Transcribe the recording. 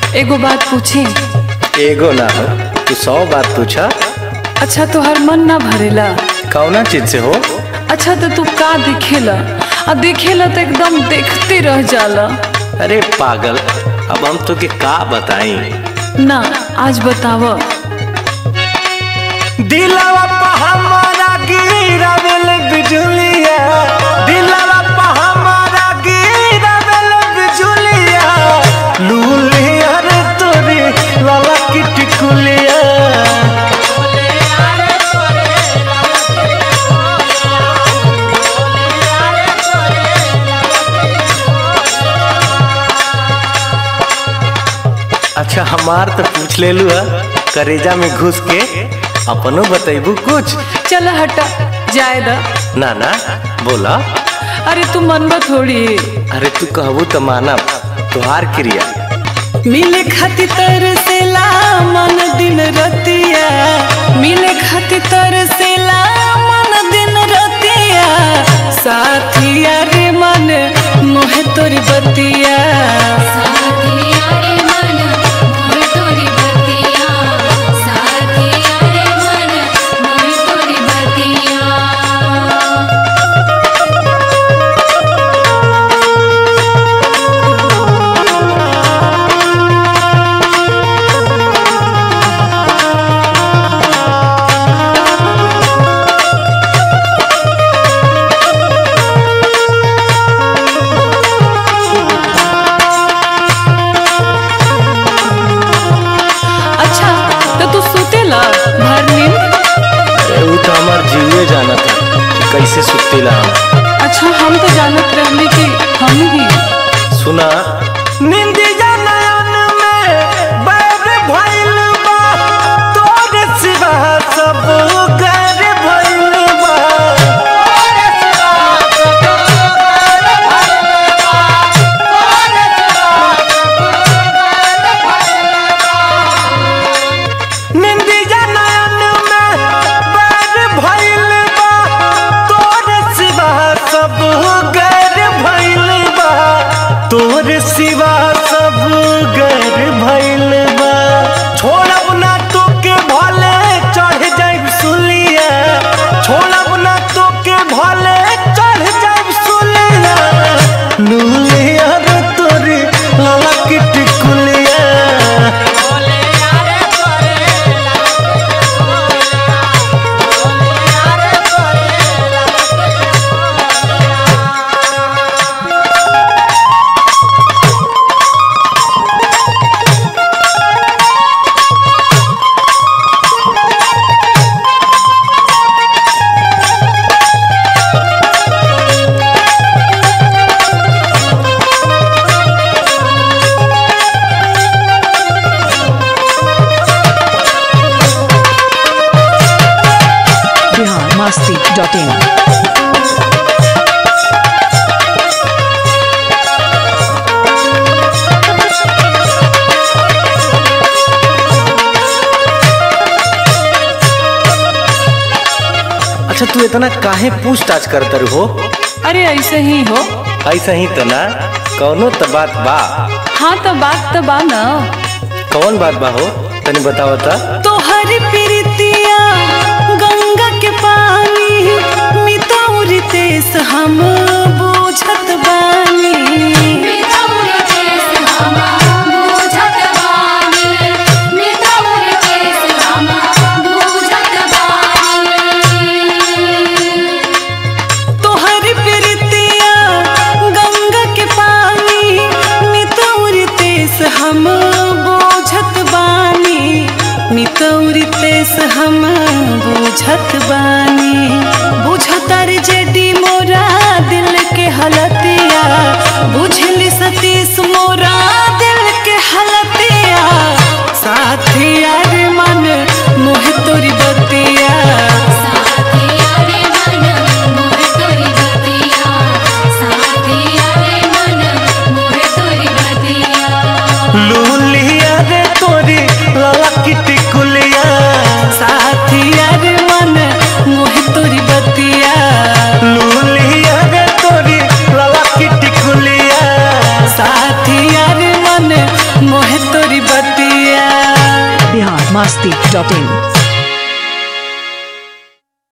एगो बात पूछी एगो ना हो तू सौ बात पूछा अच्छा तोहर मन ना भरेला कौना चीज से हो अच्छा तो तू का देखेला आ देखेला तो एकदम देखते रह जाला अरे पागल अब हम तो के का बताई ना आज बताव दिलवा पे हमारा गिरावेल बिजुलिया दिलवा पे हमारा गिरावेल बिजुलिया लूलिया रे तोरी लाला की टिकुलिया अच्छा हमार तो पूछ ले लू करेजा में घुस के अपनो बतैबू कुछ चल हटा जाए दा ना ना बोला अरे तू मनबा थोड़ी अरे तू कहबू तो मानब तुहार क्रिया मिले खातिर तरसेला मन दिन रतिया मिले खातिर तरसेला मन दिन रतिया साथिया रे मन मोहे तोरी बतिया साथिया रे मन मोर तोरी बतिया साथिया रे मन मोर तोरी बतिया अच्छा तो तू सुतेला भर नींद अरे वो तो हमार जीवे जाना था कि कैसे सुतेला हम अच्छा हम तो जानत रहली कि हम ही सुना निंदिया नयन में बैर भइल बा तोरे सिवा सब गैर भइल बा निंदिया नयन में बैर भइल बा तोरे सिवा सब गैर भइल बा तोरे सिवा सब गैर भइल बा छोड़ब ना तोके भले चढ़ जाइब सुलिया छोड़ब ना तोके भले चढ़ जाइब सुलिया लूलिया रे तोरी लाला की टिकुलिया biharmasti.in अच्छा तू इतना काहे पूछताछ करतर हो अरे ऐसे ही हो ऐसा ही तो ना कौनो तो बात बा हाँ तो बात तो बा ना कौन बात बा हो तनी बताओ ता तोहरी प्रीतिया गंगा के पानी मितौरी तेस हम बुझत बानी मितौर केस हम बूझत बानी मितौर केस हम बूझत बानी तोहरी प्रीतिया गंगा के पानी मितौरी तेस हम बुझत बानी मितौरी तेस हम बुझत बानी बुझतर जेडी मोरा दिल के हलतिया बुझली सतीश मोरा दिल के हलतिया साथिया रे मन मोह तोरी बतिया साथिया रे मन मोर तोरी बतिया साथिया रे मन मोर तोरी बतिया लूलिया रे तोरी लाला की टिकुलिया साथिया रे मन मोह तोरी बतिया लूलिया रे तोरी लाला masti.in.